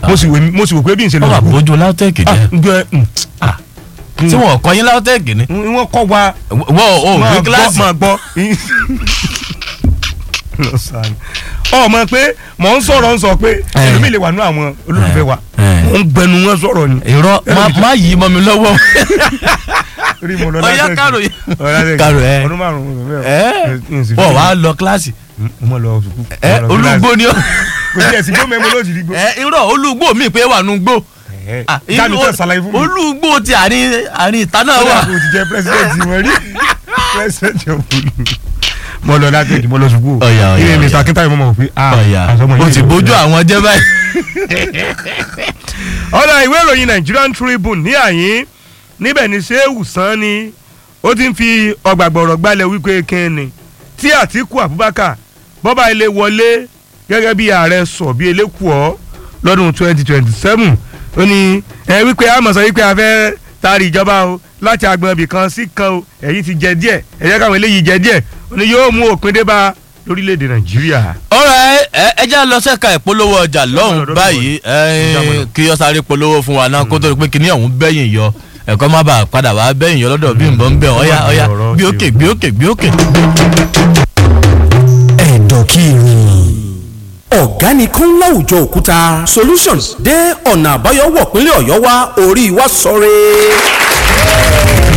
mo sì wò mo sì wò pé bí n ṣe lọ wọ́n wà sùkúù bójú lautech ah jẹ́ gbẹ tí wọ́n kọ́ yín lautech ni wọ́n kọ́ wa wọ́n ò máa gbé gbọ́ kíláàsì máa gbọ́ lọ sáré ọmọ pé mò ń sọ̀rọ̀ ń sọ pé Eh. ẹlòmíì lè wà nú àwọn olólùfẹ́ wa Eh. mò ń gbẹnu wọn sọ̀rọ̀ ni irọ́ má- má yí mọ́ mi lọ́wọ́ rí mo lọ ọ̀yá lásìkò. kárò yìí Ọ̀làdẹ́gì. Kárò, ẹ. ọdún márùn-ún mo bẹ̀rẹ̀. ẹ N sì fi- wọ́n wá lọ kíláàsì mo mọ̀ lọ sùkúù. ẹ Mo lọ olúgbó ni ó kíláàsì. kò sí ẹ̀sìn gbó mẹ́mọ́ lójì rí gbó. ẹ irọ́ olúgbó mi pé wà nù gbó Ah, jáde irú- tẹ̀ ṣàlàyé fún mi. olúgbó ti àárín àárín ìta náà kódà wà kò ti jẹ́ pírẹsidẹ́ǹtì wọn rí pírẹsidẹ́ǹtì ọ̀hún. mo lọ látẹ̀jì mo lọ sùkúù. Ọ̀yà, ọ̀yà, ilé ọ̀yà. Mr. Akintayo mo mọ̀ pé ah ọ̀yà àsọmọ o yìí ti ló bójú fẹ́. àwọn jẹ́ báyìí. ọ̀dà ìwé ìròyìn Nigerian Tribune ní àyín níbẹ̀ ni Shehu Sani ó ti ń fi ọgbàgbọ̀rọ̀ gbalẹ̀ wípé kínni tí Àtíkù Abubakar bọ́bá ilé wọlé gẹ́gẹ́ bí ààrẹ sọ bí elékùọ́ lọ́dún 2027 ó ní ẹ wípé àmọ̀ sọ wípé a fẹ́ taari ìjọba o láti agbọn ibì kan sí kan o èyí ti jẹ díẹ̀ ẹ jẹ́ káwọn eléyìí jẹ díẹ̀ ó ní yóò mú òpin dé bá lórílẹ̀‐èdè Nàìjíríà. ọ̀rẹ́ ẹ ẹ já lọ sẹ́ka ìpolówó ọjà Ọ̀dọ̀ lọ́hùn ọ̀dọ̀ báyìí Ọjà mọ̀ lọ. ẹ, kí ọ sáré polówó fún wa náà kó tó di pé kíní ọ̀hún bẹ́yìn yọ ẹ̀kọ́ má bàa padà wá bẹ́yìn yọ lọ́dọ̀ bí nbọ̀ ń bẹ̀ ọ̀yá ọ̀yá ọ̀rọ̀ gbé ti òkè o. gbé òkè gbé òkè. ẹ̀dọ̀kìrì ọ̀gá nìkan láwùjọ òkúta solutions dé ọ̀nà àbáyọ wọ̀ pínlẹ̀ ọ̀yọ́ wá orí wa sọ̀rẹ́.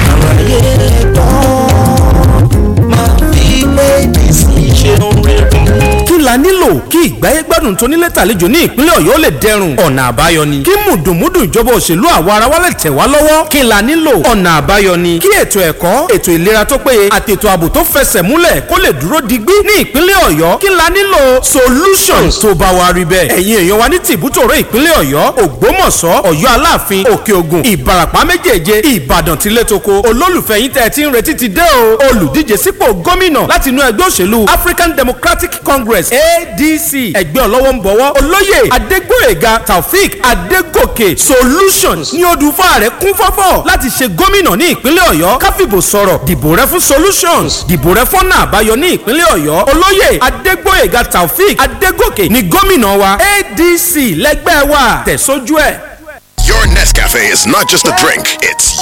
kí la nílò kí ìgbáyé gbádùn tó nílé tàlejò ní ìpínlẹ̀ ọ̀yọ́ lè dẹrùn ọ̀nà àbáyọ ni kí mùdùnmúdù ìjọba òṣèlú àwa ara wa lè tẹ̀ wá lọ́wọ́ kí la nílò ọ̀nà àbáyọ ni kí ètò ẹ̀kọ́ ètò ìlera tó péye àti ètò ààbò tó fẹsẹ̀ múlẹ̀ kó lè dúró digbí ní ìpínlẹ̀ ọ̀yọ́ kí la nílò solutions tó bá wa rí bẹ́ẹ̀ ẹ̀yin èèyàn wa ní tìbútòrò ìpínlẹ̀ ọ̀yọ́ ògbómọ̀ṣọ́ ọ̀yọ́ aláàfin òkè ògùn ìbàràpá méjèèje ìbàdàn tilétoko olólùfẹ́ yín tẹ́ ẹ ti ń retí ti dé o olùdíje sípò gómìnà láti inú ẹgbẹ́ òṣèlú african democratic congress adc ẹgbẹ́ ọlọ́wọ́ ń bọ̀wọ́ olóyè adégbòyèga taofik adégòkè solutions ní odù fàárẹ̀ kún fọ́fọ́ láti ṣe gómìnà ní ìpínlẹ̀ ọ̀yọ́ káfíbò sọ̀rọ̀ dìbò rẹ fún solutions dìbò rẹ fọ́nà àbáyọ ní ìpínlẹ̀ ọ̀yọ́ olóyè adégbòyèga taofik adégòkè ní gómìnà wa adc lẹ́gbẹ́ wa tẹ̀sójú ẹ̀. Your Nescafe is not just a drink, it's